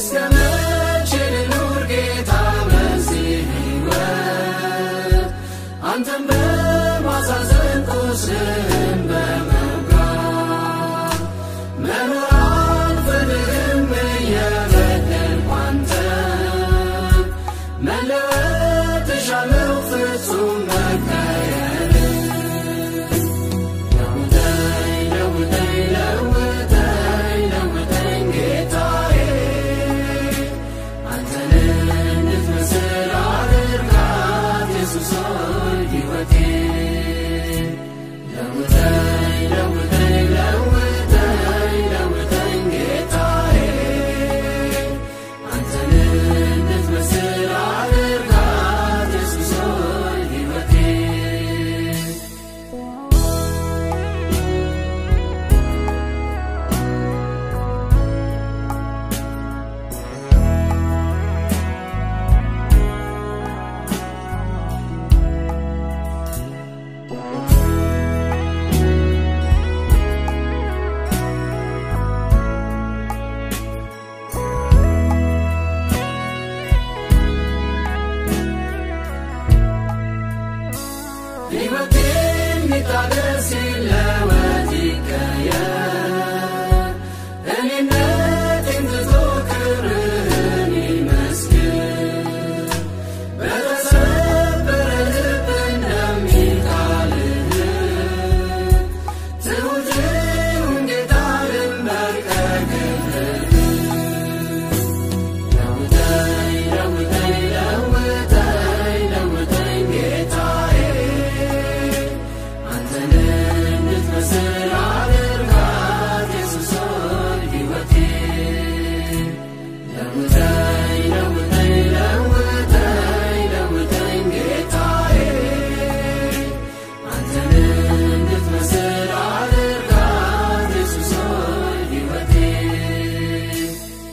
እስከ መቼ ልኑር ጌታ በዚህ ሕይወት አንተን በማሳዘን ቁስልህን በመውጋት መኖር አልፈልግም እየበደልኩ አንተን መለወጥ እሻለሁ ፍጹም መቀየር ለውጠኝ ለውጠኝ ለውጠኝ ለውጠኝ ጌታዬ አንተን እንድትመስል አድርጋት ኢየሱስ ሆይ ሕይወቴን ለውጠኝ ለውጠኝ ለውጠኝ ለውጠኝ ጌታዬ አንተን እንድትመስል አድርጋት ኢየሱስ ሆይ ሕይወቴን ሕይወቴ የሚታደስ ሲለወጥ ይቀየር እኔነቴን ትቶ ክብርህን ይመስክር በተሰበረ ልብ እንደሚል ቃልህ ትሑት ይሁን ጌታ ልንበርከክልህ ለውጠኝ ለውጠኝ ለውጠኝ ለውጠኝ ጌታዬ አንተን እንድትመስል አድርጋት ኢየሱስ ሆይ ሕይወቴን ለውጠኝ ለውጠኝ ለውጠኝ ለውጠኝ ጌታዬ አንተን እንድትመስል አድርጋት ኢየሱስ ሆይ ሕይወቴን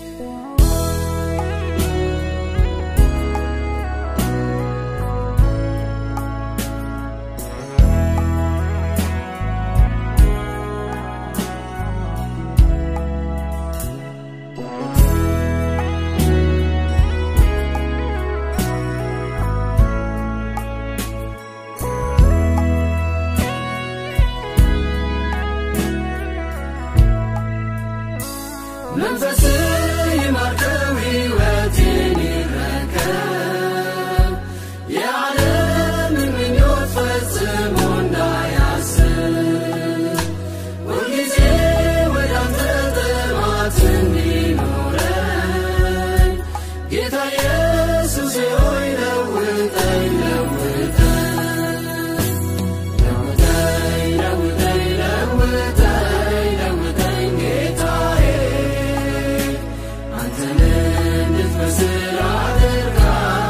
መንፈስ ይማርከው ሕይወቴን ይረከብ የዓለምን ምኞት ፈጽሞ እንዳያስብ ሁልጊዜ ወደ አንተ ጥማት እንዲኖረኝ ጌታ ኢየሱስ ሆይ ለውጠኝ ለውጠኝ ለውጠኝ ለውጠኝ ለውጠኝ ለውጠኝ ጌታዬ አንተን እንድትመስል አድርጋት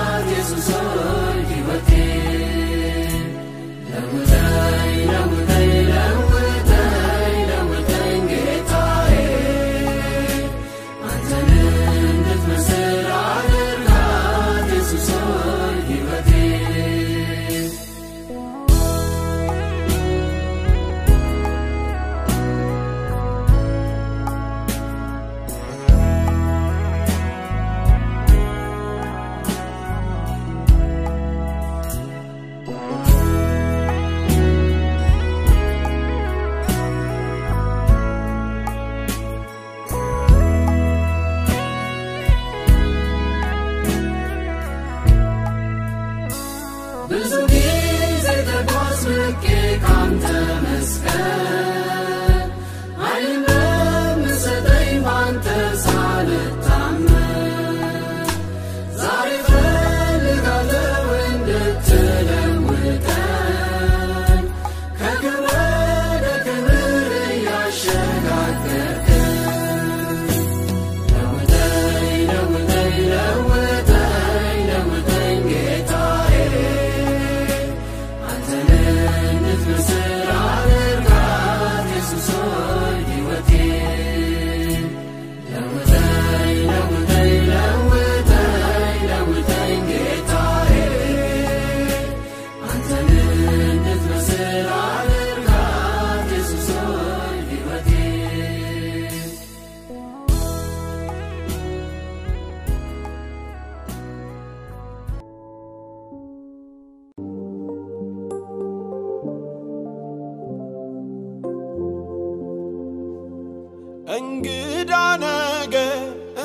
እንግዳ ነገር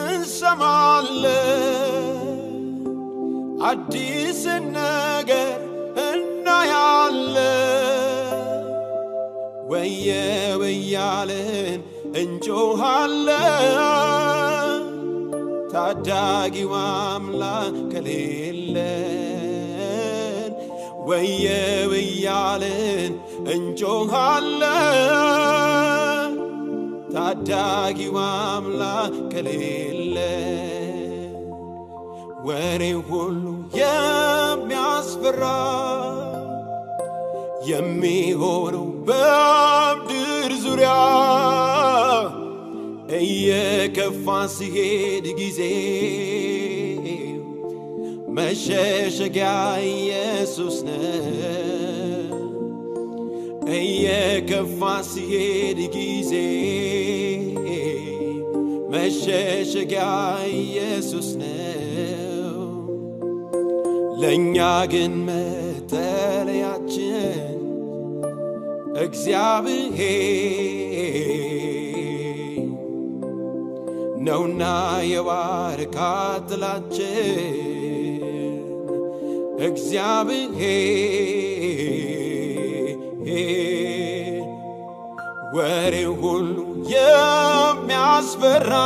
እንሰማለን፣ አዲስ ነገር እናያለን። ወየው እያልን እንጮኻለን፣ ታዳጊው አምላክ ከሌለን ወየው እያልን እንጮኻለን ታዳጊው አምላክ ከሌለ ወሬ ሁሉ የሚያስፈራ የሚሆነው በምድር ዙሪያ እየከፋ ሲሄድ ጊዜ መሸሸጊያ ኢየሱስ ነው። እየከፋ ሲሄድ ጊዜ መሸሸጊያ ኢየሱስ ነው። ለእኛ ግን መጠለያችን እግዚአብሔር ነውና የባርካ ጥላችን እግዚአብሔር ወሬ ሁሉ የሚያስፈራ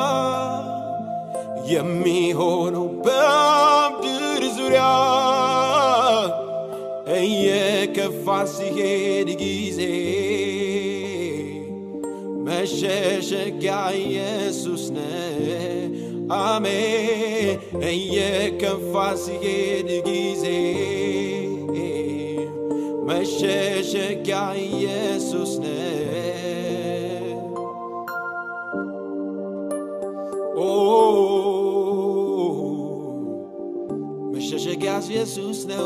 የሚሆነው በምድር ዙሪያ እየከፋ ሲሄድ ጊዜ መሸሸጊያ ኢየሱስ ነው። አሜን። እየከፋ ሲሄድ ጊዜ መሸሸጊያ ኢየሱስ ነው። ኦ መሸሸጊያ ኢየሱስ ነው።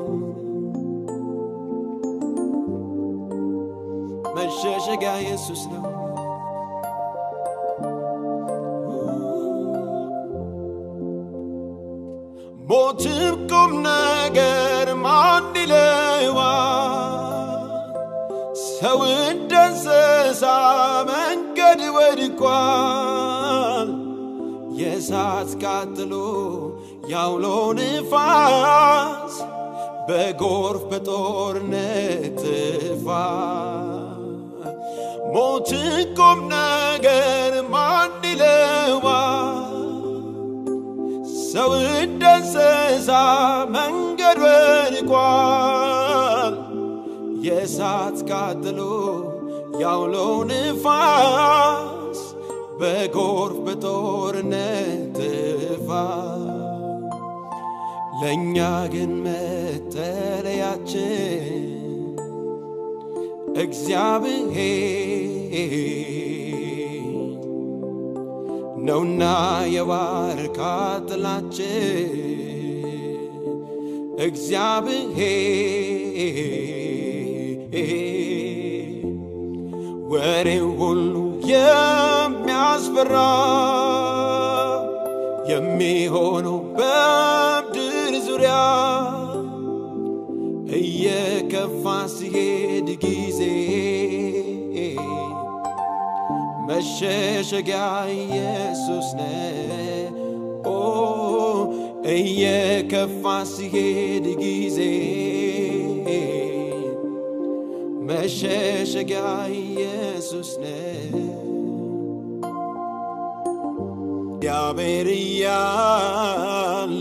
መሸሸጊያ ኢየሱስ ነው። ሞትም ቁም ነገር ማን ይለዋል? ሰው እንደ እንስሳ መንገድ ወድቋል። የእሳት ቃጥሎ ያውሎ ንፋስ በጎርፍ በጦርነት ጥፋት ሞት ቁም ነገር ማን ይለዋል? ሰው እንደ እንስሳ መንገድ ወድቋል። የእሳት ቃጥሎ ያውሎ ንፋስ በጎርፍ በጦርነት ጥፋት ለእኛ ግን መጠለያችን እግዚአብሔር ነውና የባርካ ጥላችን እግዚአብሔር ወሬው ሁሉ የሚያስፈራ የሚሆነው በምድር ዙሪያ እየከፋ ሲሄድ ጊዜ መሸሸጊያ ኢየሱስ ነው። ኦ እየከፋ ሲሄድ ጊዜ መሸሸጊያ ኢየሱስ ነው። እግዚአብሔር እያለ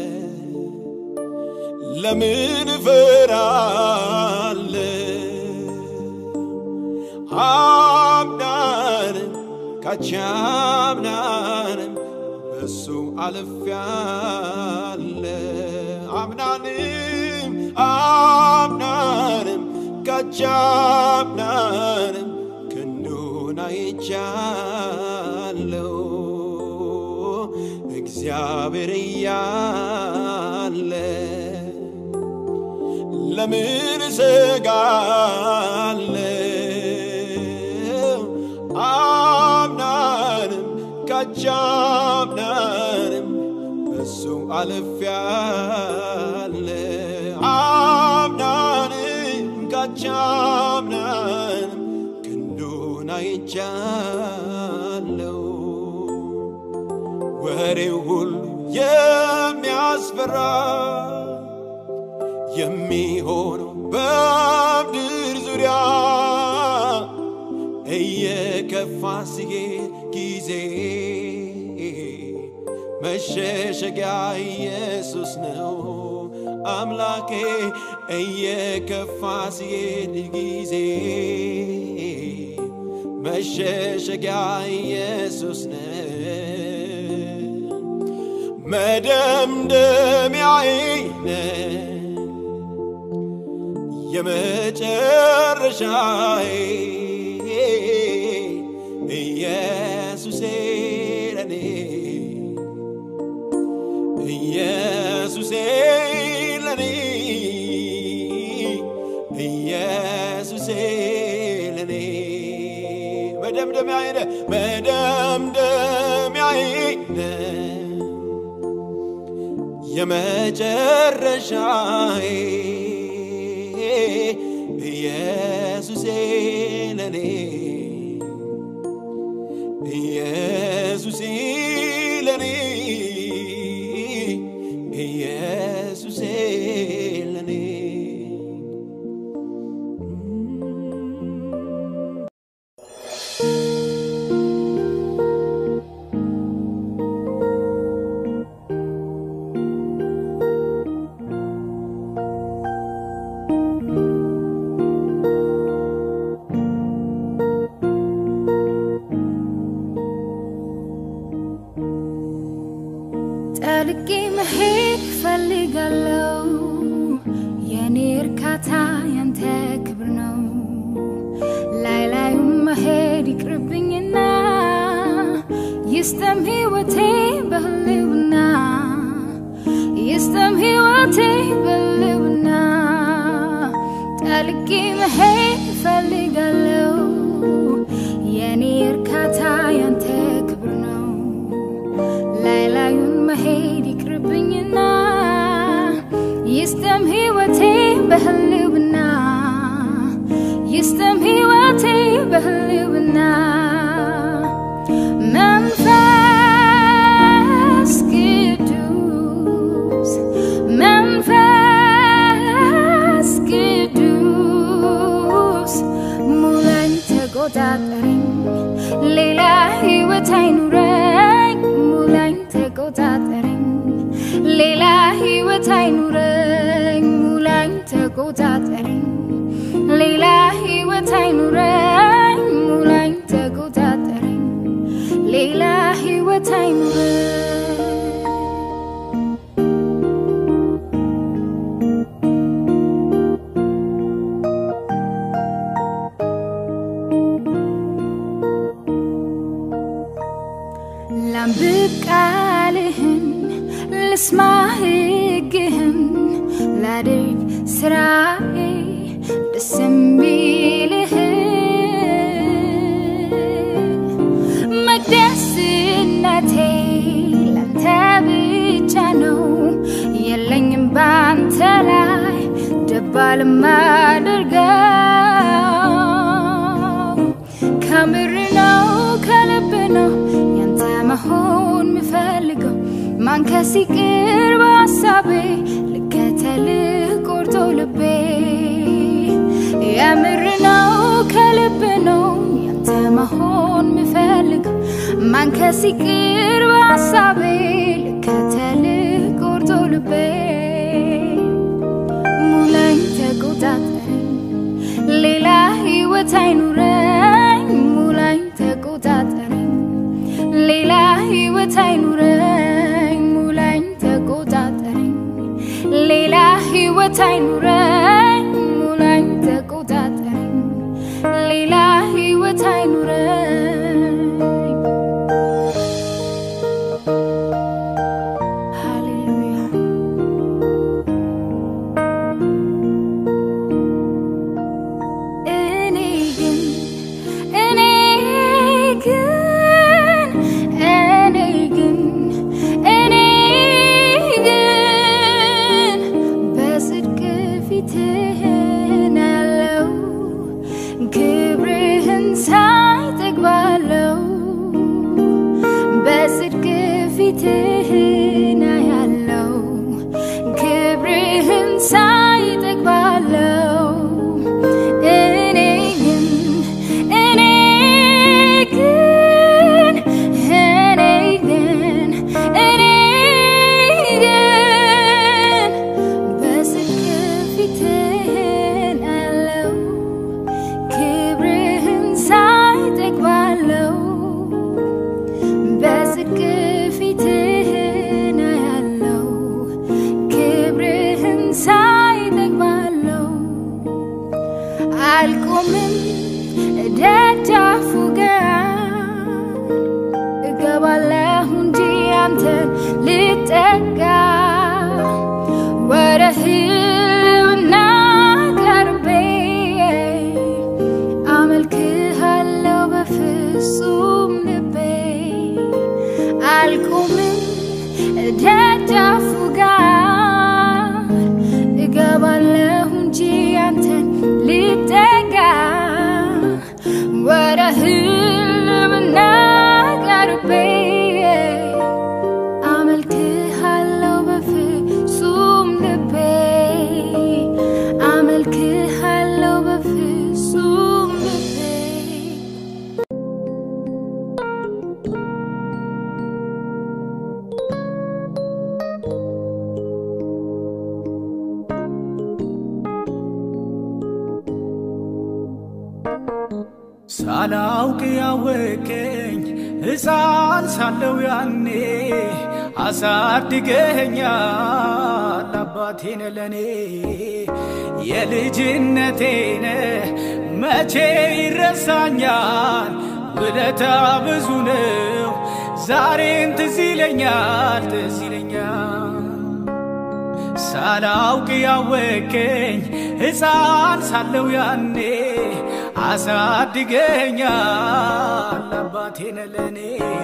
ለምን እፈራለሁ? አምናንም ካቻምናንም በሱ አልፌያለሁ። አምናንም አምናንም ካቻምናንም ክንዱን አይቻለሁ። እግዚአብሔር እያለ ለምን እሰጋለሁ? አምናንም ካቻምናንም በሱ አልፌያለሁ። አምናንም ካቻምናንም ክንዱን አይቻለሁ። ወሬው ሁሉ የሚያስፈራ የሚሆነው በምድር ዙሪያ እየከፋ ሲሄድ ጊዜ መሸሸጊያ ኢየሱስ ነው አምላኬ እየከፋ ሲሄድ ጊዜ መሸሸጊያ ኢየሱስ ነው መደምደሚያዬ ነህ የመጨረሻዬ ኢየሱሴ ለኔ ኢየሱሴ ለኔ ኢየሱሴ ለኔ መደምደሚያዬ ነህ መደምደሚያዬ ነህ የመጨረሻዬ ኢየሱሴ ለኔ ኢየሱሴ ለኔ ኢየሱሴ ለኔ ጠልቄ መሄድ ፈልጋለው የኔ እርካታ ያንተ ክብር ነው ላይ ላዩም መሄድ ይቅርብኝና ይስጠም ሕይወቴ በህልውና ይስጠም ሕይወቴ በህልውና ጠልቄ መሄድ ፈልጋለው የኔ እርካታ ያንተ ክብር ነው ላይ ላዩን መሄድ ይቅርብኝና ይስጠም ሕይወቴ በህልውና ይስጠም ሕይወቴ በህልውና መንፈስ ቅዱስ መንፈስ ቅዱስ ሙላኝ ተቆጣጠረኝ ሌላ ሕይወት አይኑረኝ ሙላኝ ተቆጣጠረኝ ሌላ ሕይወት አይኑረኝ ሙላኝ ተቆጣጠረኝ ሌላ ሕይወት አይኑረኝ ሙላኝ ተቆጣጠረኝ ሌላ ሕይወት አይኑረኝ ላንብብ ቃልህን ልስማ ሕግህን ላድርግ ስራዬ ደስ የሚልህ መቅደስነቴ ላንተ ብቻ ነው የለኝም ባንተ ላይ ደባል ማደርገው ከምር ነው ከልብ ነው ያንተ መሆን ምፈልገው ማንከስ ይቅር በሀሳቤ ልከተልህ ቆርጦ ልቤ የምር ነው ከልብ ነው ያንተ መሆን ምፈልገው ማንከስ ይቅር በሀሳቤ ልከተልህ ቆርጦ ልቤ ሙላኝ ተቆጣጠረኝ ሌላ ሕይወት አይኑረኝ ሙላኝ ተቆጣጠረኝ ሌላ ሕይወት አይኑረኝ ሙላኝ ተቆጣጠረኝ ሌላ ሕይወት አይኑረኝ ሙላኝ ተቆጣጠረኝ ሌላ ሕይወት አይኑረኝ ሃሌሉያ እኔ ግን እኔ ግን እኔ ግን እኔ ግን በጽድቅ ፊት በጽድቅ ፊትህን አያለው ክብርህን ሳይ እጠግባለሁ አልቆምም ደጃፉ ጋር እገባለሁ እንጂ አንተን ልጠጋ ወደ ህልውና ቀርቤ አመልክሃለሁ በፍጹም ልቤ አልቆምም ደጃፉ ጋር እገባለሁ እንጂ አንተን ልጠጋ ወደ ህልውና ቀርቤ አመልክሃለሁ በፍጹም ልቤ አመልክሃለሁ በፍጹም ልቤ ሳላውቅ ያወቀኝ ሕፃን ሳለው ያኔ አሳድገኸኛል አባቴነ ለኔ የልጅነቴነ መቼ ይረሳኛል ውለታ ብዙ ነው ዛሬን ትዝ ይለኛል ትዝ ይለኛል ሳላውቅ ያወቀኝ ሕፃን ሳለው ያኔ አሳድገኛል አባቴነ ለኔ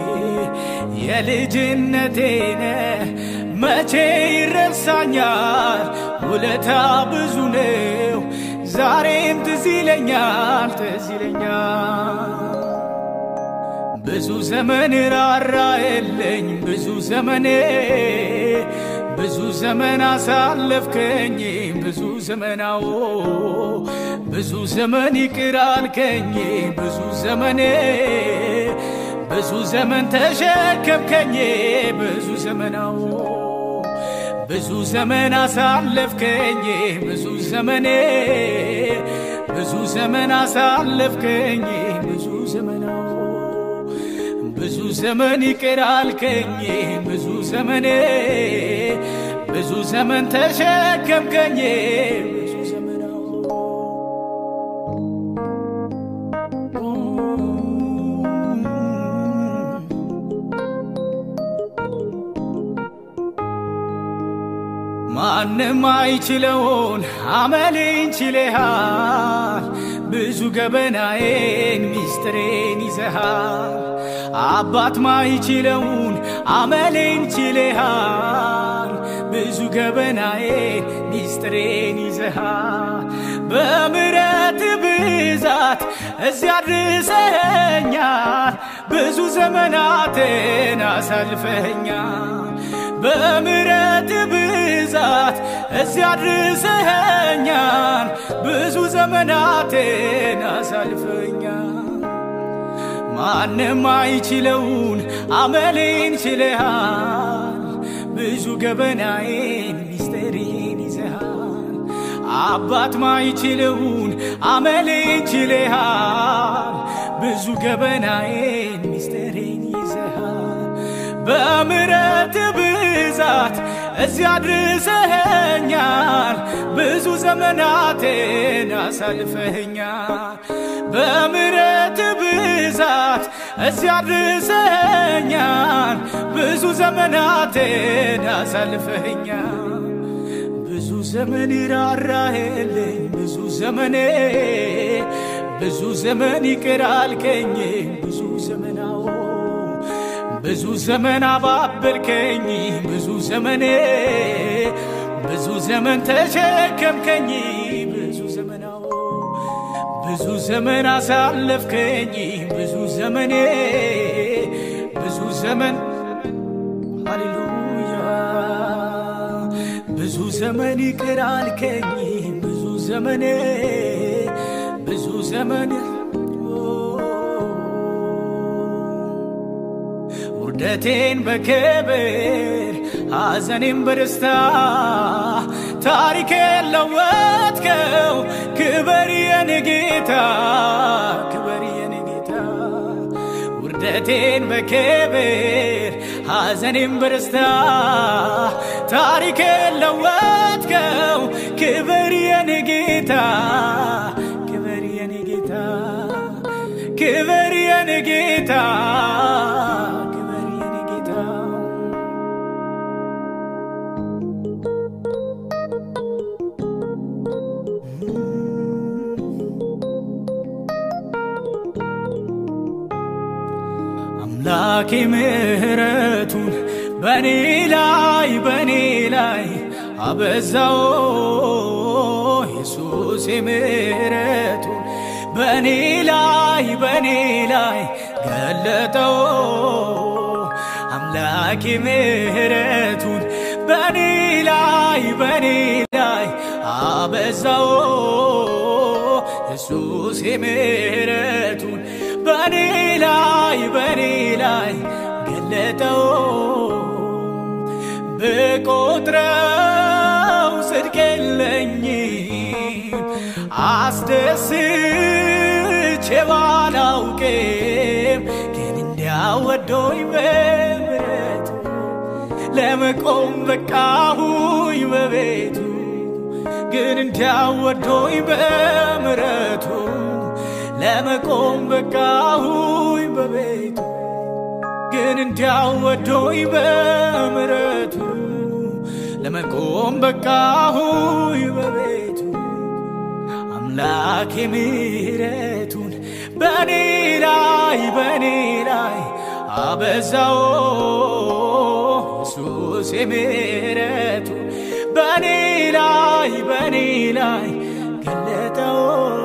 የልጅነቴነ መቼ ይረሳኛል ውለታ ብዙ ነው ዛሬም ትዝ ይለኛል ትዝ ይለኛል ብዙ ዘመን ራራየለኝ ብዙ ዘመኔ ብዙ ዘመን አሳለፍከኝ ብዙ ዘመናዎ ብዙ ዘመን ይቅር አልከኝ ብዙ ዘመኔ ብዙ ዘመን ተሸከምከኝ ብዙ ዘመናዎ ብዙ ዘመን አሳለፍከኝ ብዙ ዘመኔ ብዙ ዘመን አሳለፍከኝ ብዙ ዘመናዎ ብዙ ዘመን ይቅር አልከኝ ብዙ ዘመኔ ብዙ ዘመን ተሸከምከኝ ብዙ ዘመናዎ ማንም አይችለውን አመሌን ችለሃል ብዙ ገበናዬን ሚስጥሬን ይዘሃል አባት ማይችለውን አመሌን ችለሃል ብዙ ገበናዬን ሚስጥሬን ይዘሃል በምረት ብዛት እዚያ ድርሰኸኛል ብዙ ዘመናትን አሳልፈኸኛል በምረት ብዛት እዚያ ድርሰኸኛል ብዙ ዘመናትን አሳልፈኛል ማንም አይችለውን አመሌን ችለሃል ብዙ ገበናዬን ሚስጥሬን ይዘሃል አባት ማይችለውን አመሌን ችለሃል ብዙ ገበናዬን ሚስጥሬን ይዘሃል በምረት ብዛት እዚያ ድርሰኸኛል ብዙ ዘመናትን አሳልፈኸኛል በምረት ብዛት እዚያ ድርሰኸኛል ብዙ ዘመናትን አሳልፈኸኛል ብዙ ዘመን ራራህልኝ ብዙ ዘመኔ ብዙ ዘመን ይቅር አልከኝ ብዙ ዘመናዎ ብዙ ዘመን አባበልከኝ ብዙ ዘመኔ ብዙ ዘመን ተሸከምከኝ ብዙ ዘመናዎ ብዙ ዘመን አሳለፍከኝ ብዙ ዘመኔ ብዙ ዘመን ሃሌሉያ ብዙ ዘመን ይቅር አልከኝ ብዙ ዘመኔ ብዙ ዘመን ውርደቴን በክብር ሐዘኔን በደስታ ታሪኬን ለወጥከው ክበር የኔ ጌታ ክበር የኔ ጌታ ውርደቴን በክብር ሐዘኔን በደስታ ታሪኬን ለወጥከው ክብር የኔ ጌታ ክብር የኔ ጌታ ክብር የኔ ጌታ ክብር የኔ ጌታ አምላኬ ምሕረቱን በኔ ላይ በኔ ላይ አበዛው ኢየሱስ ምሕረቱን በኔ ላይ በኔ ላይ ገለጠው አምላኬ ምሕረቱን በኔ ላይ በኔ ላይ አበዛው ኢየሱስ ምሕረቱን በኔ ላይ በኔ ላይ ገለጠው ብቆጥረው ጽድቅ የለኝም አስደስቼ ባላውቅም ግን እንዲያወዶኝ በምሕረቱ ለመቆም በቃሁኝ በቤቱ ግን እንዲያወዶኝ በምሕረቱ ለመቆም በቃሁኝ በቤቱ ግን እንዲያወዶኝ በምሕረቱ ለመቆም በቃሁኝ በቤቱ አምላኬ ምሕረቱን በኔ ላይ በኔ ላይ አበዛው ኢየሱስ ምሕረቱን በኔ ላይ በኔ ላይ ገለጠው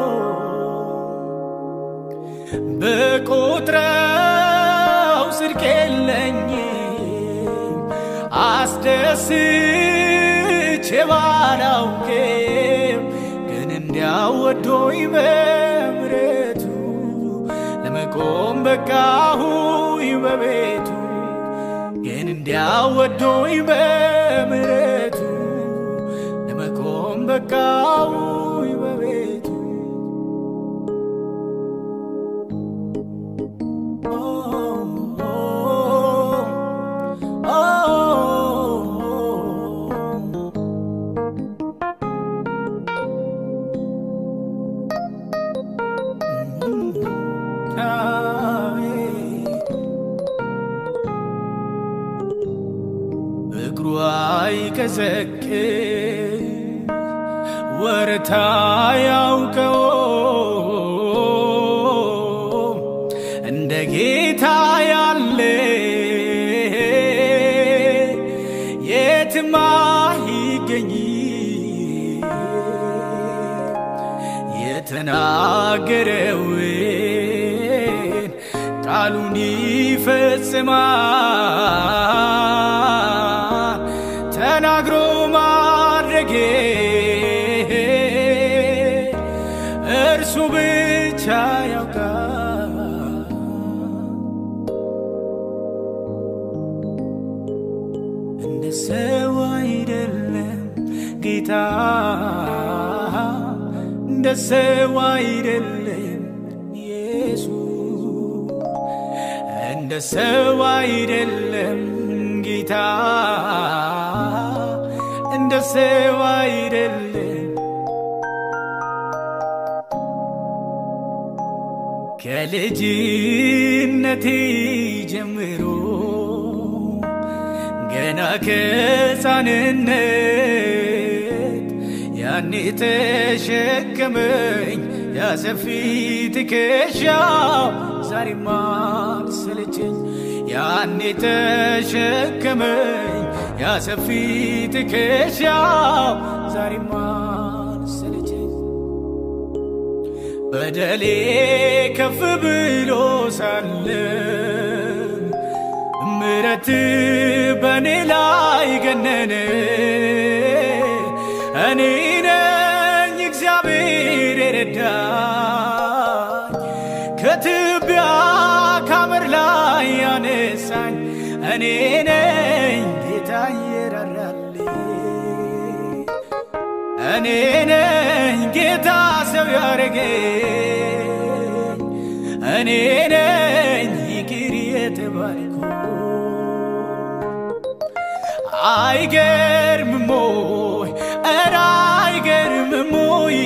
በቁጥረው ጽድቅ የለኝም አስደስቼ ባላውቅም ግን እንዲያወዶኝ በምሕረቱ ለመቆም በቃሁኝ በቤቱ ግን እንዲያወዶኝ በምሕረቱ ለመቆም በቃሁኝ በቤቱ እግሩ አይቀዘቅዝ ወረታ ያውቀው እንደ ጌታ ያለ የትማ ይገኝ የተናገረውን ቃሉን ይፈጽማል ተናግሮ ማድረጌ እርሱ ብቻ ያውቃል እንደ ሰው አይደለም ጌታ እንደ ሰው አይደለም ኢየሱስ እንደ ሰው አይደለም ጌታ እንደ ሰው አይደለም ከልጅነቴ ጀምሮ ገና ከሕፃንነት ያኔ ተሸከመኝ ያሰፊ ትከሻው ዛሬማ አልሰለቸኝ ያኔ ተሸከመኝ ያሰፊ ትከሻው ዛሬማ አልሰለቸኝ በደሌ ከፍ ብሎ ሳለ ምረት በእኔ ላይ ገነነ እኔ ነኝ እግዚአብሔር የረዳኝ ከትቢያ ካመር ላይ ያነሳኝ እኔ ነኝ ጌታ የራራልኝ እኔ ነኝ ጌታ ሰው ያረገኝ እኔ ነኝ ይቅር የተባልኩ አይገርምም ወይ ኧረ አይገርምም ወይ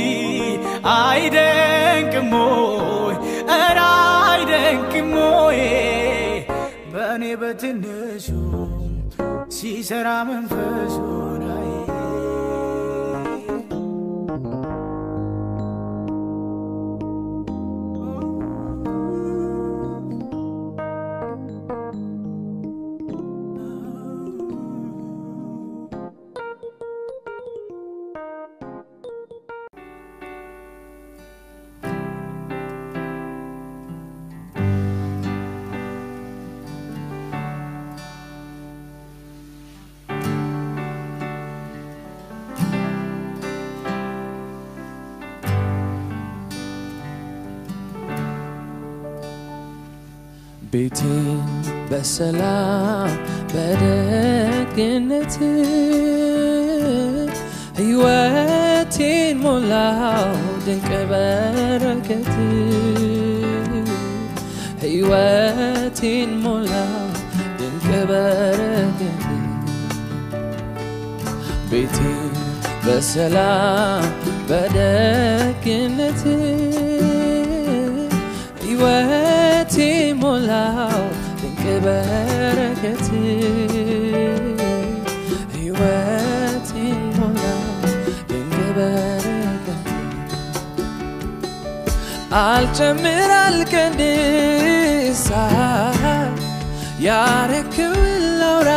አይደንቅም ወይ ኧረ አይደንቅም ወይ በእኔ በትንሹ ሲሰራ መንፈሱ ላይ ቤቴን በሰላም በደግነት ሕይወቴን ሞላው ድንቅ በረከት ሕይወቴን ሞላው ድንቅ በረከት ቤቴን በሰላም በደግነት ሕይወቴ ሞላው ድንቅ በረከት ሕይወቴ ሞላው ድንቅ በረከት አልጨምር አልቀንስ ያረክውን ላውራ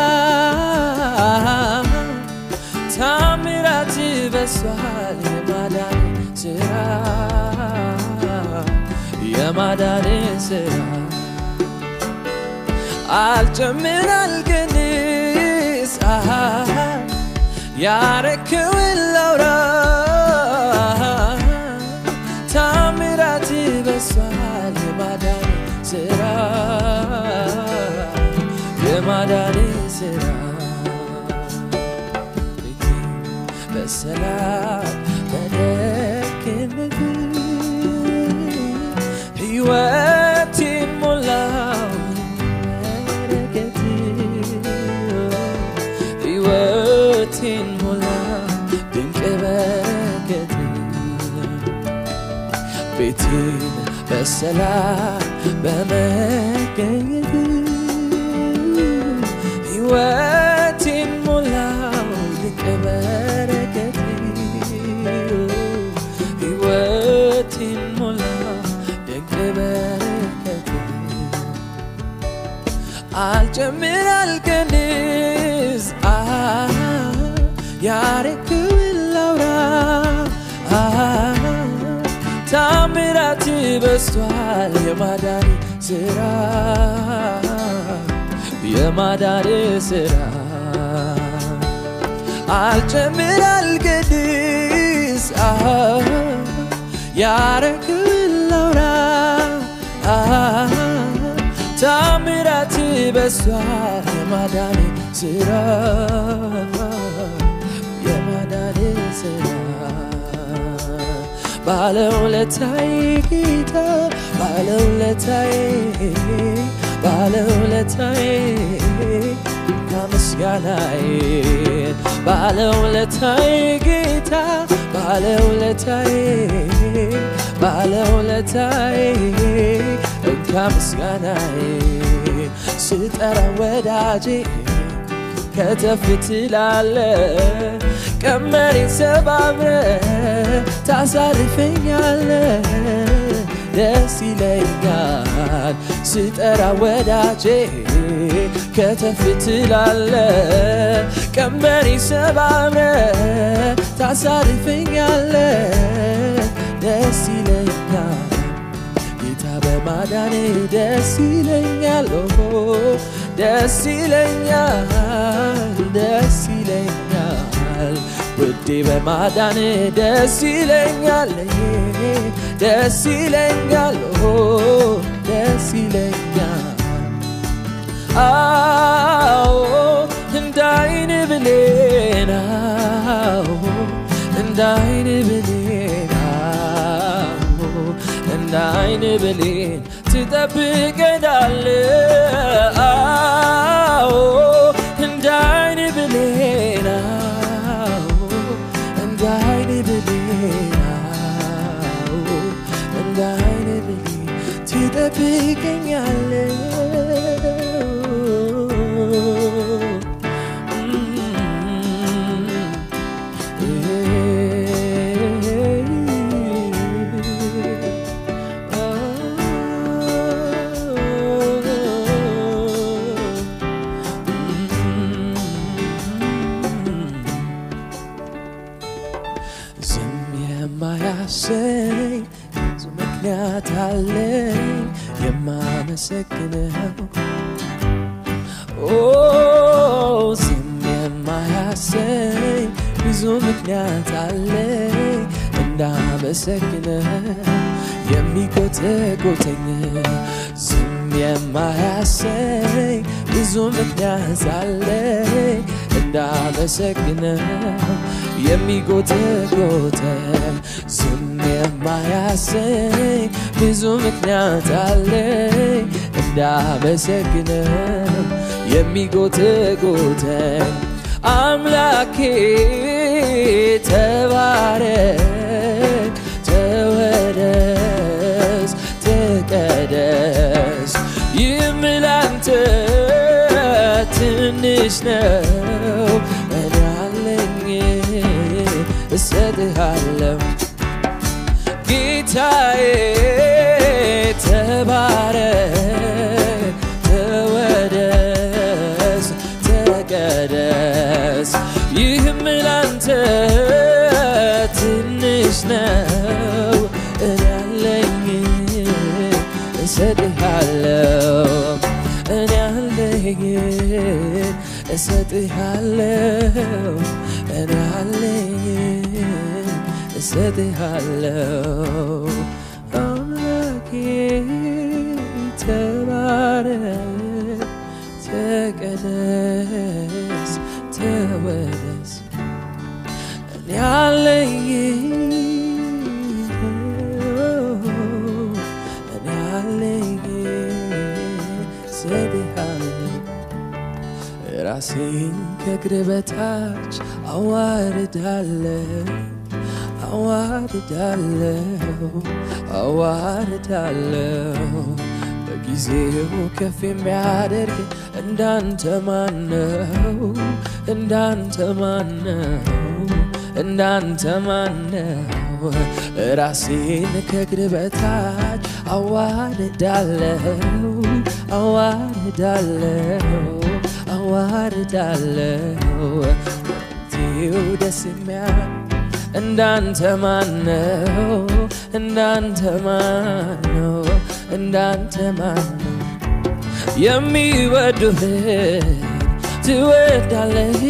ታምራት በሷል የማዳን ስራ የማዳን ስራ አልጨምር አልቀንስ ያረክውን ላውራ ታምራት በሷል የማዳን ስራ የማዳን ስራ ቤቴ በሰላም በደግነት ሕይወቴን ሞላው በረከት ሕይወቴን ሞላው ድንቅ በረከት ቤቴን በሰላም በመገኘት ሕይወቴን ሞላው ድንቅ በረከት ሕይወቴን ሞላው ድንቅ በረከት አልጨምር አልቀንስ ያረክውን ላውራ ታምራት በስቷል የማዳን ስራ የማዳን ስራ አልጨምር አልቀንስ ያረክውን ላውራ ታምራት በስቷል የማዳን ስራ የማዳን ስራ ባለውለታዬ ጌታ ባለውለታዬ ባለውለታዬ ከምስጋናዬ ባለውለታዬ ጌታ ባለውለታዬ ባለውለታዬ እንካ ምስጋናዬ ስጠራ ወዳጄ ከተፍ ትላለ ቀመሬን ሰባብረ ታሳርፈኛለ ደስ ይለኛል ስጠራ ወዳጄ ከተፍ ትላለ ቀመሬን ሰባብረ ታሳርፈኛለ ደስ ይለኛል ጌታ በማዳኔ ደስ ይለኛል ኦ ደስ ይለኛል ደስ ይለኛል ውዴ በማዳኔ ደስ ይለኛል ደስ ይለኛል ኦ ደስ ይለኛል አዎ እንደ አይን ብሌን አዎ እንደ አይን ብሌን አዎ እንደ አይን ብሌን ትጠብቀናል ምክንያት አለኝ የማመሰግነው ኦ ዝም የማያሰኝ ብዙ ምክንያት አለኝ እንዳመሰግነው የሚጎተጎተኝ ዝም የማያሰኝ ብዙ ምክንያት አለኝ እንዳመሰግነው የሚጎተጎተኝ ዝም የማያሰኝ ብዙ ምክንያት አለኝ እንዳመሰግነው የሚጎተጎተኝ አምላኬ ተባረክ ተወደስ ተቀደስ ይህም ላንተ ትንሽ ነው እኔ አለኝ እሰጥሃለሁ ጌታዬ ተባረክ ተወደስ ተቀደስ ይህም ላንተ ትንሽ ነው እኔ አለኝ እሰጥሃለሁ እኔ አለኝ እሰጥሃለሁ እኔ አለኝ እሰጥሃለሁ አምላኬ ተባረክ ተቀደስ ተወደስ እኔ አለኝ እኔ አለኝ እሰጥሃለሁ ራሴን ከእግር በታች አዋርዳለሁ አዋርዳለሁ አዋርዳለሁ በጊዜው ከፍ የሚያደርግ እንዳንተ ማነው እንዳንተ ማነው እንዳንተ ማነው ራሴን ከእግር በታች አዋርዳለሁ አዋርዳለሁ አዋርዳለሁ ጊዜው ደስ የሚያ እንዳንተ ማነው እንዳንተ ማነው እንዳንተ ማነው የሚወዱህን ትወዳለህ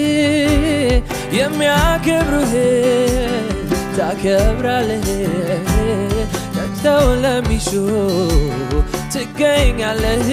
የሚያከብሩህን ታከብራለህ ተግተው ለሚሹ ትገኛለህ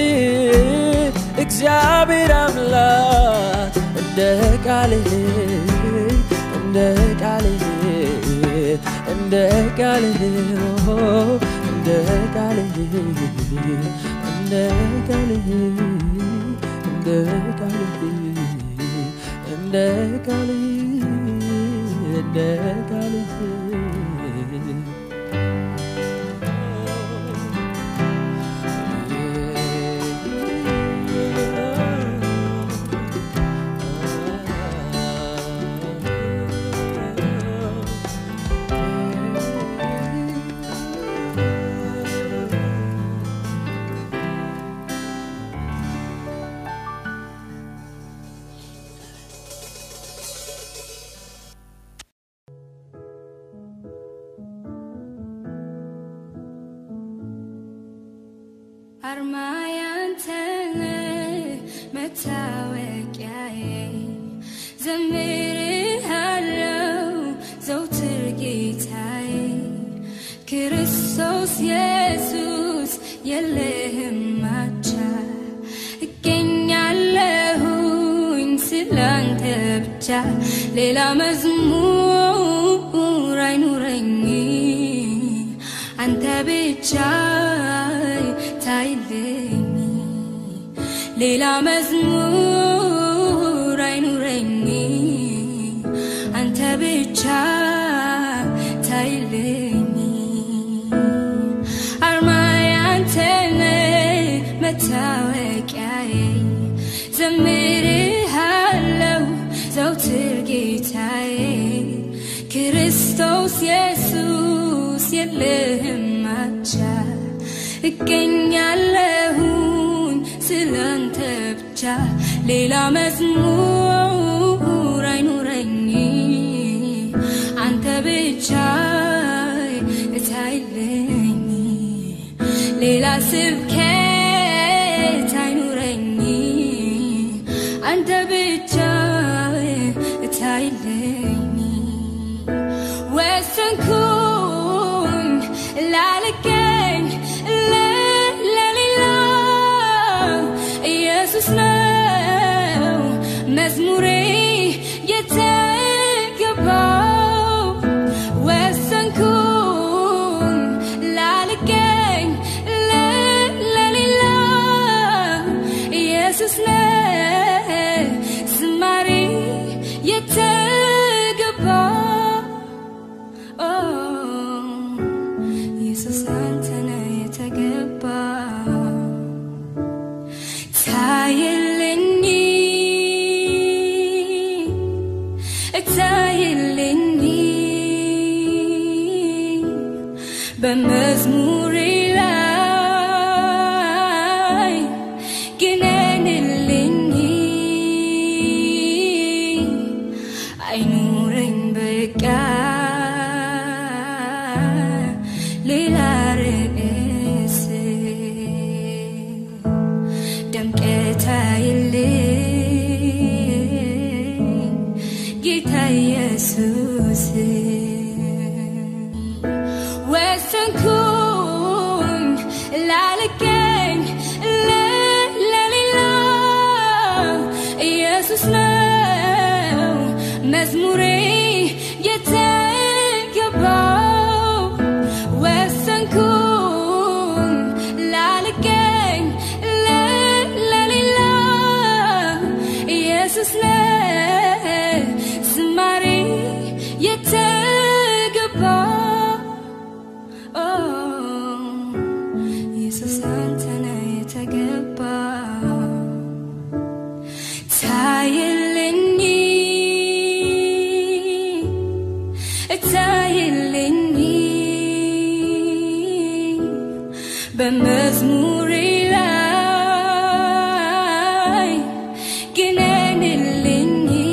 እግዚአብሔር አምላክ እንደ ቃልህ እንደ ቃልህ እንደ ቃልህ እንደ ቃልህ እንደ ቃልህ እንደ ቃልህ እንደ ቃልህ እንደ ቃልህ አርማ ያንተነ መታወቂያዬ ዘምርሃለው ዘውትር ጌታዬ ክርስቶስ ኢየሱስ የለህም ማቻ እገኛለሁኝ ስላንተ ብቻ ሌላ መዝሙር አይኑረኝ አንተ ብቻ ታይልኝ ሌላ መዝሙር አይኑረኝ አንተ ብቻ ታይልኝ አርማዬ አንተነ መታወቂያዬ ዘምርሃለው ዘውትር ጌታዬ ክርስቶስ ኢየሱስ የለህም ማቻ እገኛለሁኝ ስላንተ ብቻ ሌላ መዝሙር አይኑረኝ አንተ ብቻ እታይልኝ ሌላ ስብከት አይኑረኝ አንተ ብቻ እታይለኝ ወሰንኩኝ ላልገኝ ለ- ለሌላ ኢየሱስ ነው መዝሙሬ የተገባው ወሰንኩኝ ላልገኝ ለ- ለሌላ ኢየሱስ ነው ዝማሬ የተገባው ኦ ኢየሱስ አንተ ነህ የተገባ ታየልኝ ታየልኝ በመዝሙሬ ላይ ግነንልኝ አይኑረኝ በቃ ሌላ ርዕስ ደምቀት አይልኝ ጌታ ኢየሱስ ወሰንኩኝ ላልገኝ ለ- ለሌላ ኢየሱስ ነው መዝሙሬ የተገባው ወሰንኩኝ ላልገኝ ለ- ለሌላ ኢየሱስ ነው ዝማሬ የተገባው ኦ ኢየሱስ አንተ ነህ የተገባው ታየልኝ ታየልኝ በመዝሙሬ ላይ ግነንልኝ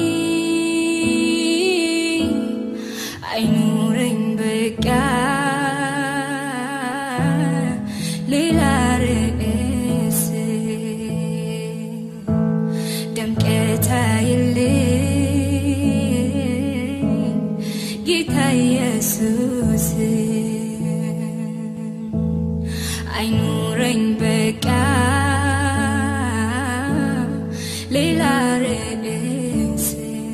አይኑረኝ በቃ ሌላ ርዕስ ደምቀት አይልኝ ጌታ ኢየሱስ አይኑረኝ በቃ ሌላ ርዕስ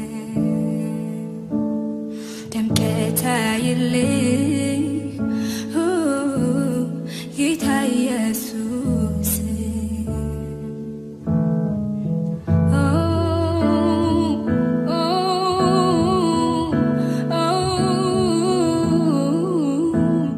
ደምቀት አይልኝ ሁ ጌታ ኢየሱስ ኦ ኦ ኦ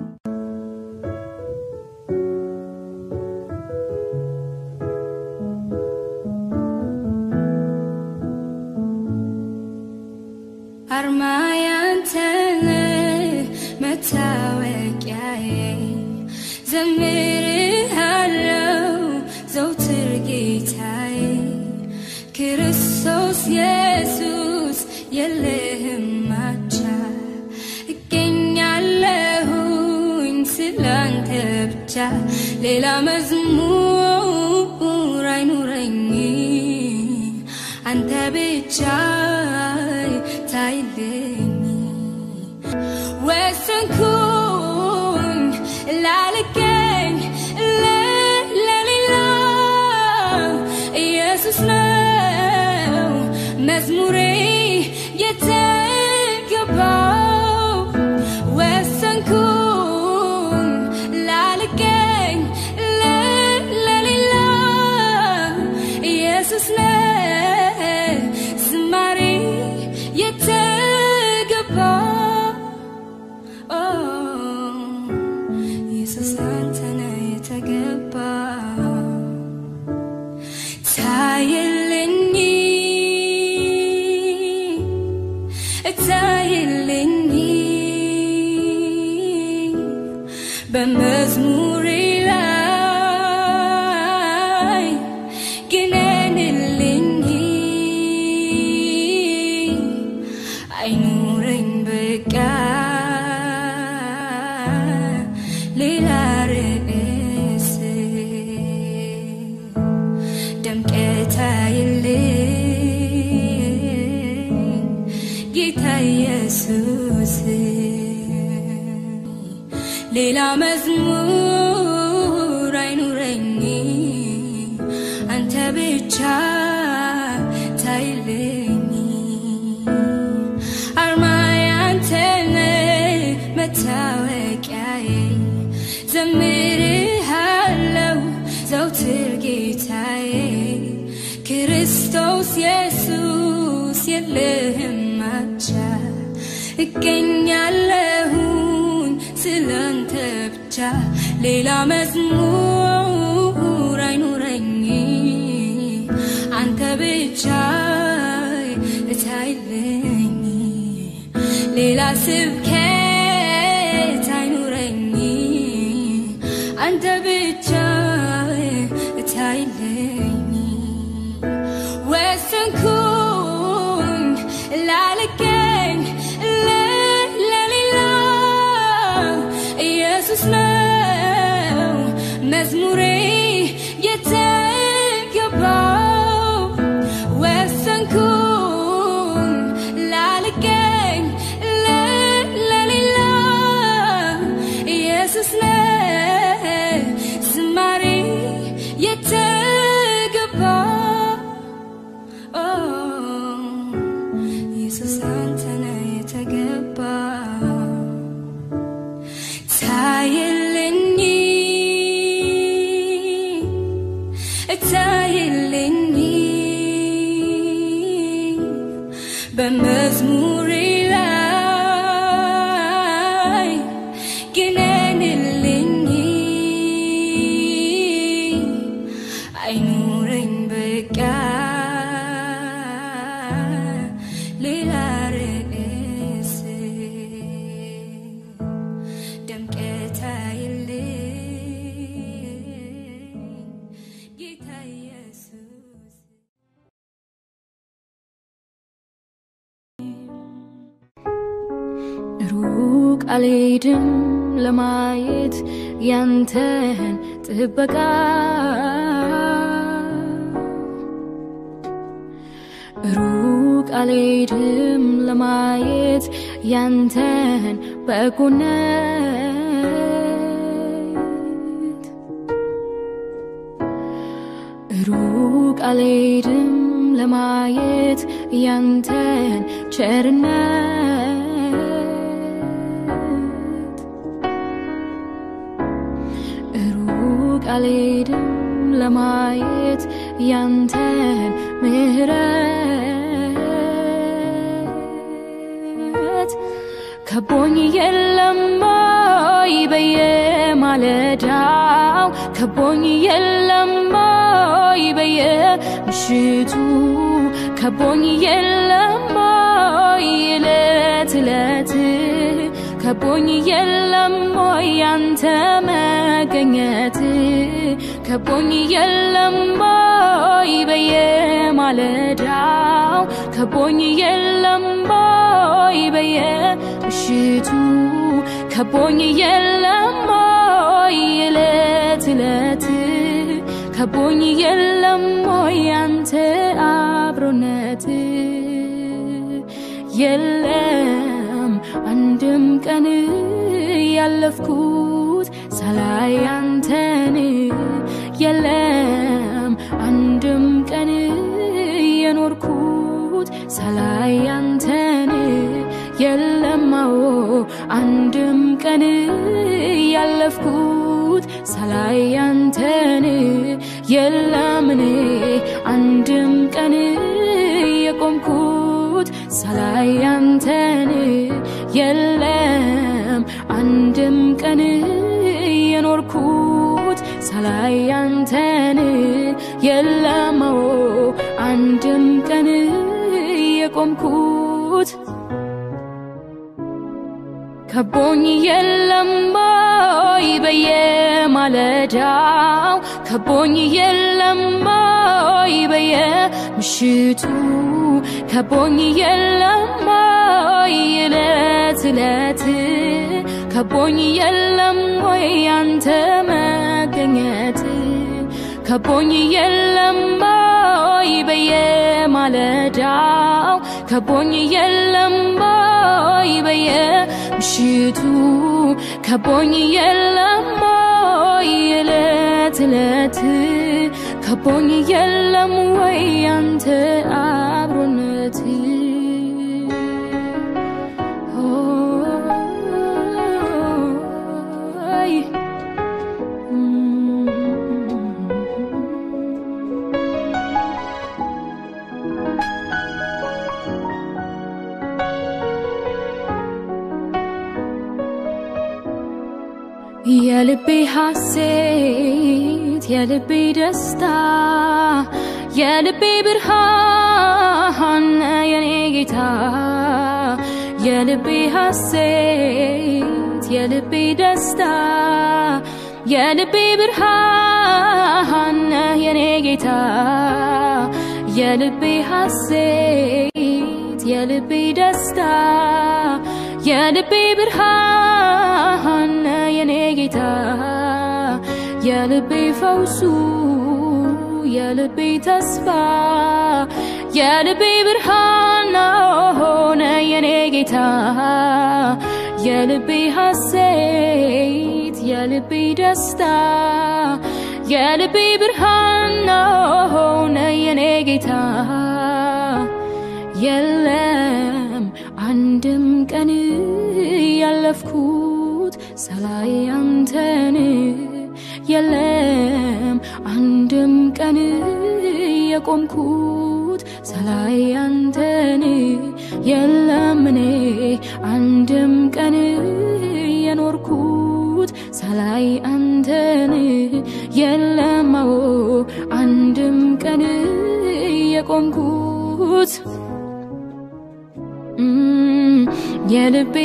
አርማ ያንተነ መታወቂያዬ ዘምርሃለው ዘውትር ጌታዬ ክርስቶስ ኢየሱስ የለህም ማቻ እገኛለሁኝ ስላንተ ብቻ ሌላ መዝሙር አይኑረኝ አንተ ብቻ ታይልኝ ወሰንኩኝ ላልገኝ ለ- ለሌላ ኢየሱስ ነው መዝሙሬ የተገባው ወሰንኩኝ ላልገኝ ለ- ለሌላ ኢየሱስ ነው ዝማሬ የተገባው ኦ ሌላ መዝሙር አይኑረኝ አንተ ብቻ ታይልኝ አርማዬ አንተነ መታወቂያዬ ዘምርሃለው ዘውትር ጌታዬ ክርስቶስ ኢየሱስ የለህም አቻ እገኛለሁኝ ስላንተ ብቻ ሌላ መዝሙር አይኑረኝ አንተ ብቻ እታይልኝ ሌላ ስብከት አይኑረኝ አንተ ብቻ እታይልኝ ወሰንኩኝ ላልገኝ ለ- ለሌላ ኢየሱስ ነው መዝሙሬ የተገባው ወሰንኩኝ ላልገኝ ለ- ለሌላ ኢየሱስ ነው ዝማሬ የተገባው ኢየሱስ አንተነ የተገባ ታይልኝ ታይልኝ በመዝሙሬ ላይ ግነንልኝ አይኑረኝ በቃ ሌላ ርዕስ ደምቀት አይልኝ ጌታ ኢየሱስ ሩቅ አልሄድም ለማየት ያንተን ጥበቃ ሩቅ አልሄድም ለማየት ያንተን በጎነት ሩቅ አልሄድም ለማየት ያንተን ቸርነት ሩቅ አልሄድም ለማየት ያንተን ምሕረት ከቦኝ የለም ወይ በየማለዳው ከቦኝ የለም ወይ በየምሽቱ ከቦኝ የለም ወይ እለት እለት ከቦኝ የለም ወይ ያንተ መገኘት ከቦኝ የለም ወይ በየማለዳው ከቦኝ የለም ወይ በየምሽቱ ከቦኝ የለም ወይ እለት እለት ከቦኝ የለም ወይ ያንተ አብሮነት የለም አንድም ቀን ያለፍኩት ሳላይ አንተን የለም አንድም ቀን የኖርኩት ሳላይ አንተን የለማዎ አንድም ቀን ያለፍኩት ሳላይ አንተን የለምኔ አንድም ቀን የቆምኩት ሳላይ አንተን የለም አንድም ቀን የኖርኩት ሳላይ አንተን የለመው አንድም ቀን የቆምኩት ከቦኝ የለም ወይ በየማለዳው ከቦኝ የለም ወይ በየምሽቱ ከቦኝ የለም ወይ እለት እለት ከቦኝ የለም ወይ ያንተ መገኘት ከቦኝ የለም ወይ ወይ በየማለዳው ከቦኝ የለም ወይ በየምሽቱ ከቦኝ የለም ወይ እለት እለት ከቦኝ የለም ወይ ያንተ አብሮነት ሆይ የልቤ ሐሴት የልቤ ደስታ የልቤ ብርሃን የኔ ጌታ የልቤ ሐሴት የልቤ ደስታ የልቤ ብርሃን የኔ ጌታ የልቤ ሐሴት የልቤ ደስታ የልቤ ብርሃን የኔ ጌታ የልቤ ፈውሱ የልቤ ተስፋ የልቤ ብርሃን ሆነ የኔ ጌታ የልቤ ሐሴት የልቤ ደስታ የልቤ ብርሃን ሆነ የኔ ጌታ የለም አንድም ቀን ያለፍኩት ሳላይ አንተን የለም አንድም ቀን የቆምኩት ሳላይ አንተን የለም እኔ አንድም ቀን የኖርኩት ሳላይ አንተን የለም አዎ አንድም ቀን የቆምኩት እም፣ የልቤ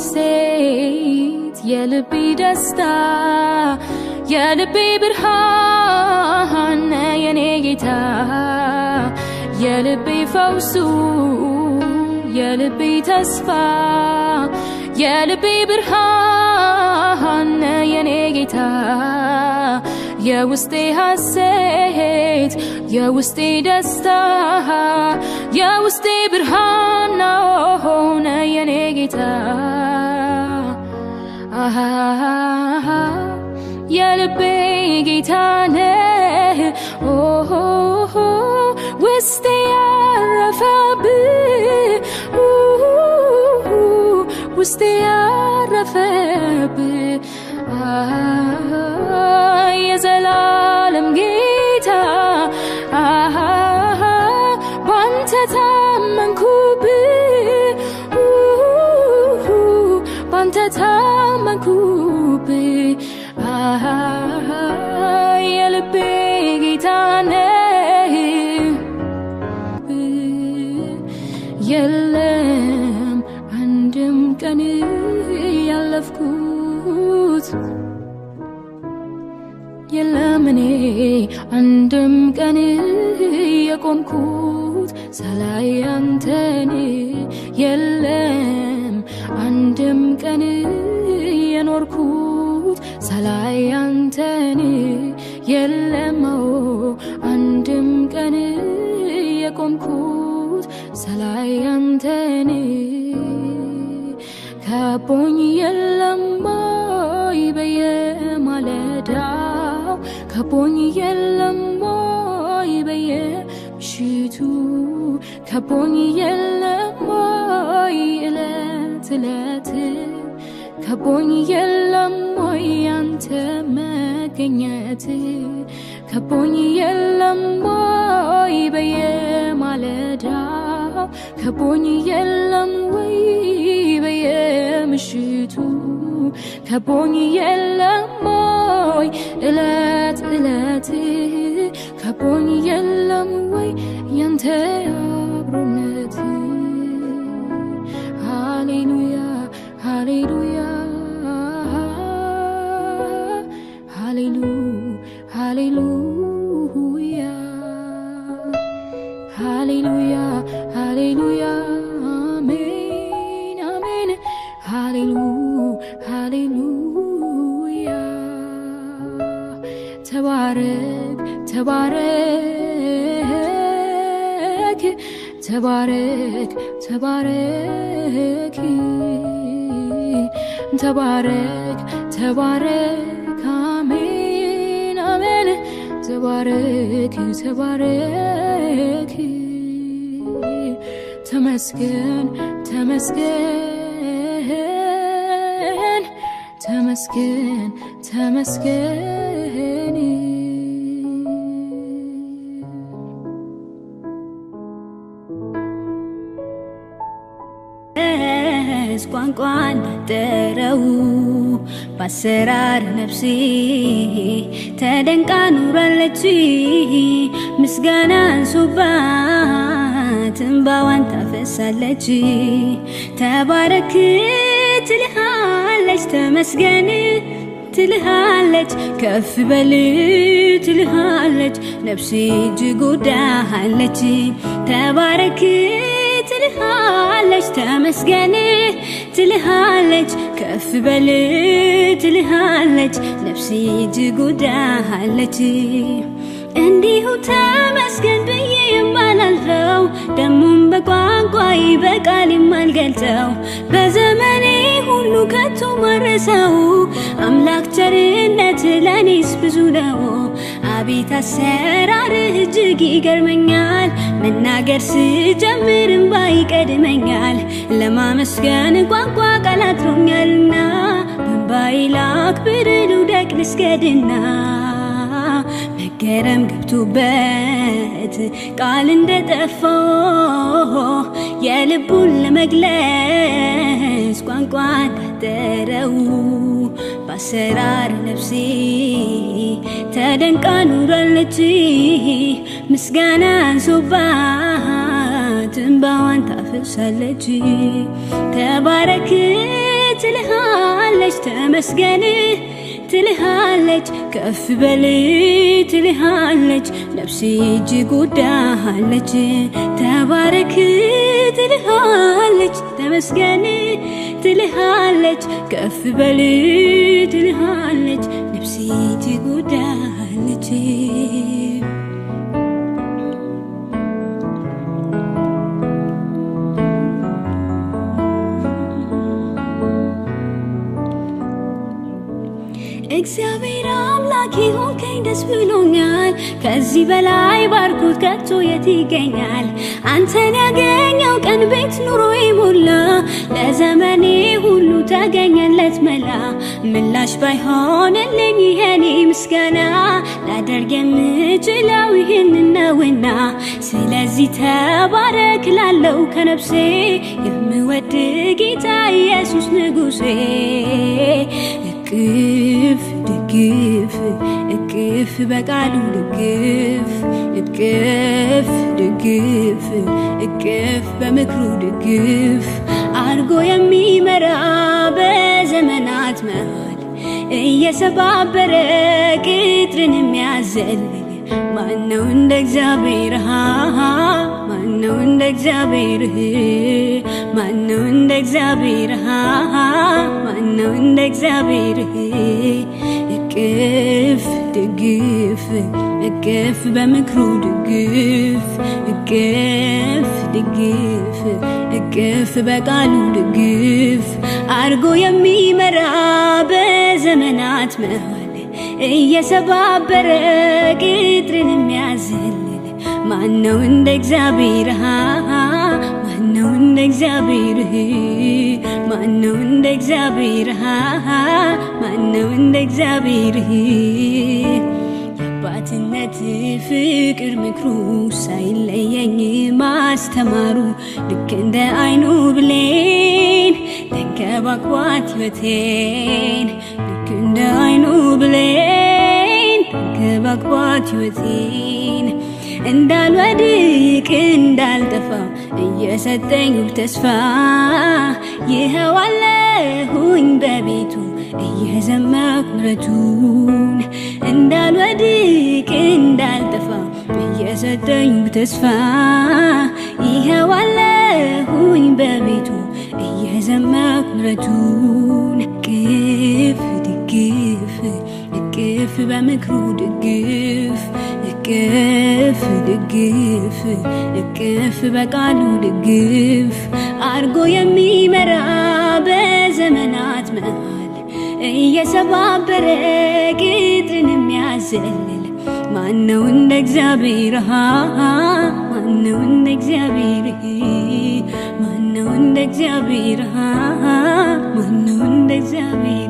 ሐሴት የልቤ ደስታ የልቤ ብርሃን የኔ ጌታ የልቤ ፈውሱ የልቤ ተስፋ የልቤ ብርሃን የኔ ጌታ የውስጤ ሐሴት የውስጤ ደስታ የውስጤ ብርሃን ሆነ የኔ ጌታ አሃ የልቤ ጌታ ነህ ኦሆ ውስጤ ያረፈብህ ኡሁ ውስጤ ያረፈብህ አሃ የዘላለም ጌታ አሃ ባንተ ታመንኩብህ ኡሁ ባንተ ታመንኩብህ አሃ የልቤ ጌታ ነህ የለም አንድም ቀን ያለፍኩት የለም እኔ አንድም ቀን የቆምኩት ሳላይ አንተን የለም አንድም ቀን የኖርኩት ሳላይ አንተን የለም አዎ አንድም ቀን የቆምኩት ሳላይ አንተን ከቦኝ የለም ወይ በየማለዳው ከቦኝ የለም ወይ በየምሽቱ ከቦኝ የለም ወይ እለት እለት ከቦኝ የለም ወይ ያንተ መገኘት ከቦኝ የለም ወይ በየማለዳው ከቦኝ የለም ወይ በየምሽቱ ከቦኝ የለም ወይ እለት እለት ከቦኝ የለም ወይ ያንተ አብሮነት ሃሌሉያ ሃሌሉያ ሃሌሉ ሃሌሉያ ሃሌሉያ ሃሌሉያ አሜን አሜን ሃሌሉ ሃሌሉያ ተባረክ ተባረክ ተባረክ ተባረክ ተባረክ ተባረክ አሜን አሜን ተባረክ ተባረክ ተመስገን ተመስገን ተመስገን ተመስገን ስ ቋንቋ እንዳጠረው በአሰራር ነፍሴ ተደንቃ ኑራለች። ምስጋና አንሶባት እንባዋን ታፈሳለች። ተባረክ ትልሃለች፣ ተመስገን ትልሃለች፣ ከፍ በል ትልሃለች። ነፍሴ እጅግ ወዳሃለች። ተባረክ ትልሃለች ተመስገን ትልሃለች ከፍ በል ትልሃለች ነፍሴ እጅግ ወዳሃለች እንዲሁ ተመስገን ብዬ የማላልፈው ደሞም በቋንቋዬ በቃል የማልገልጸው በዘመኔ ሁሉ ከቶ ማረሰው አምላክ ቸርነት ለእኔስ ብዙ ነው አቤት አሰራርህ እጅግ ይገርመኛል መናገር ስጀምር እንባ ይቀድመኛል ለማመስገን ቋንቋ ቃል አጥሮኛልና በእንባዬ ላክብር ልውደቅ ልስገድና መገረም ገብቶበት ቃል እንደጠፋው የልቡን ለመግለጽ ቋንቋ እንዳጠረው በአሰራር ነፍሴ ተደንቃ ኑራለች ምስጋና አንሶባት እንባዋን ታፈሳለች ተባረክ ትልሃለች ተመስገን ትልሃለች ከፍ በል ትልሃለች ነፍሴ እጅግ ወዳሃለች ተባረክ ትልሃለች ተመስገን ትልሃለች ከፍ በል ትልሃለች ነፍሴ እጅግ ወዳሃለች እግዚአብሔር አምላክ ሆንከኝ ደስ ብሎኛል። ከዚህ በላይ ባርኮት ከቶ የት ይገኛል? አንተን ያገኘው ቀን ቤት ኑሮ ሞላ፣ ለዘመኔ ሁሉ ተገኘለት መላ። ምላሽ ባይሆንልኝ ይሄኔ ምስጋና ላደርግ የምችለው ይህን ነውና፣ ስለዚህ ተባረክ ላለው ከነፍሴ የምወድ ጌታ ኢየሱስ ንጉሴ እቅፍ ድግፍ እቅፍ በቃሉ ድግፍ እቅፍ ድግፍ እቅፍ በምክሩ ድግፍ አድርጎ የሚመራ በዘመናት መሃል እየሰባበረ ቅጥርን የሚያዘልል ማነው እንደ እግዚአብሔር ማነው እንደ እግዚአብሔር ማነው እንደ እግዚአብሔር ማነው እንደ እግዚአብሔር እቅፍ ድግፍ እቅፍ በምክሩ ድግፍ እቅፍ ድግፍ እቅፍ በቃሉ ድግፍ አድርጎ የሚመራ በዘመናት መሃል እየሰባበረ ቅጥርን የሚያዘልል ማነው እንደ እግዚአብሔር ማነው እንደ እግዚአብሔር ማነው እንደ እግዚአብሔር ማነው እንደ እግዚአብሔር የአባትነት ፍቅር ምክሩ ሳይለየኝ ማስተማሩ ልክ እንደ አይኑ ብሌን ተንከባክቧት ሕይወቴን ልክ እንደ አይኑ ብሌን ተንከባክቧት ሕይወቴን እንዳልወድቅ እንዳልጠፋ እየሰጠኝ ተስፋ ይኸው አለሁኝ በቤቱ እየዘመርኩ ምሕረቱን እንዳልወድቅ እንዳልጠፋ እየሰጠኝ ተስፋ ይኸው አለሁኝ በቤቱ እየዘመርኩ ምሕረቱን እቅፍ ድግፍ እቅፍ በምክሩ ድግፍ እቅፍ ድግፍ ድግፍ እቅፍ በቃሉ ድግፍ አርጎ የሚመራ በዘመናት መሃል እየሰባበረ ቅጥርን የሚያዘልል ማነው እንደ እግዚአብሔር ማነው እንደ እግዚአብሔር ማነው እንደ እግዚአብሔር ማነው እንደ እግዚአብሔር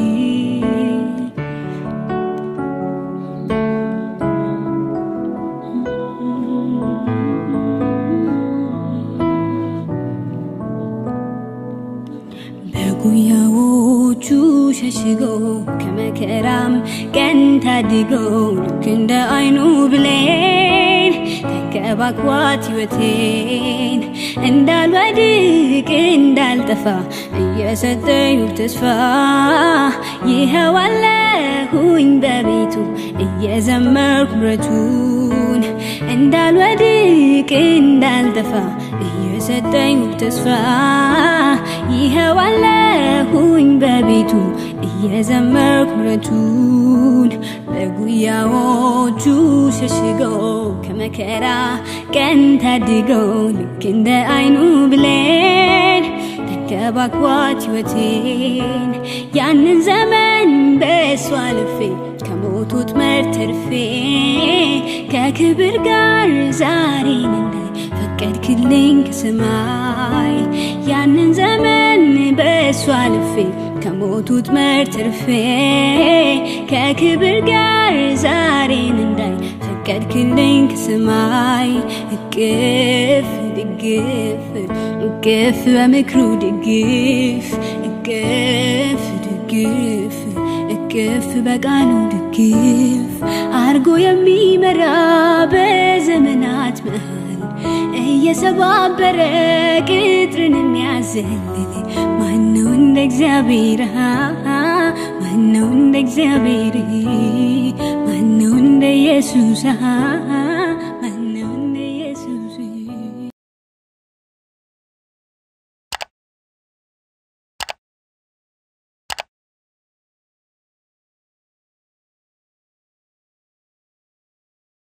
በጉያዎቹ ሸሽገው ከመከራም ቀን ታድገው ልክ እንደ አይኑ ብሌን ተንከባክቧት ሕይወቴን እንዳልወድቅ እንዳልጠፋ እየሰጠኝ ተስፋ ይኸው አለሁኝ በቤቱ እየዘመርኩ ምሕረቱን እንዳልወድቅ እንዳልጠፋ እየሰጠኝ ተስፋ ይኸው አለሁኝ በቤቱ እየዘመርኩ ምሕረቱን በጉያዎቹ ሸሽገው ከመከራ ቀን ታድገው ልክ እንደ አይኑ ብሌን ተንከባክቧት ሕይወቴን ያንን ዘመን በእሱ አልፌ ከሞቱት መርተርፌ ከክብር ጋር ዛሬን እንዳይ ፈቀድክልኝ ከሰማይ ያንን ዘመን በእሱ አልፌ ከሞቱት መርተርፌ ከክብር ጋር ዛሬን እንዳይ ፈቀድክልኝ ከሰማይ እቅፍ ድግፍ እቅፍ በምክሩ ድግፍ እቅፍ ድግፍ እቅፍ በቃሉ ድግፍ አርጎ የሚመራ በዘመናት መሃል እየሰባበረ ቅጥርን የሚያዘልል ማነው እንደ እግዚአብሔር ማነው እንደ እግዚአብሔር ማነው እንደ ኢየሱስ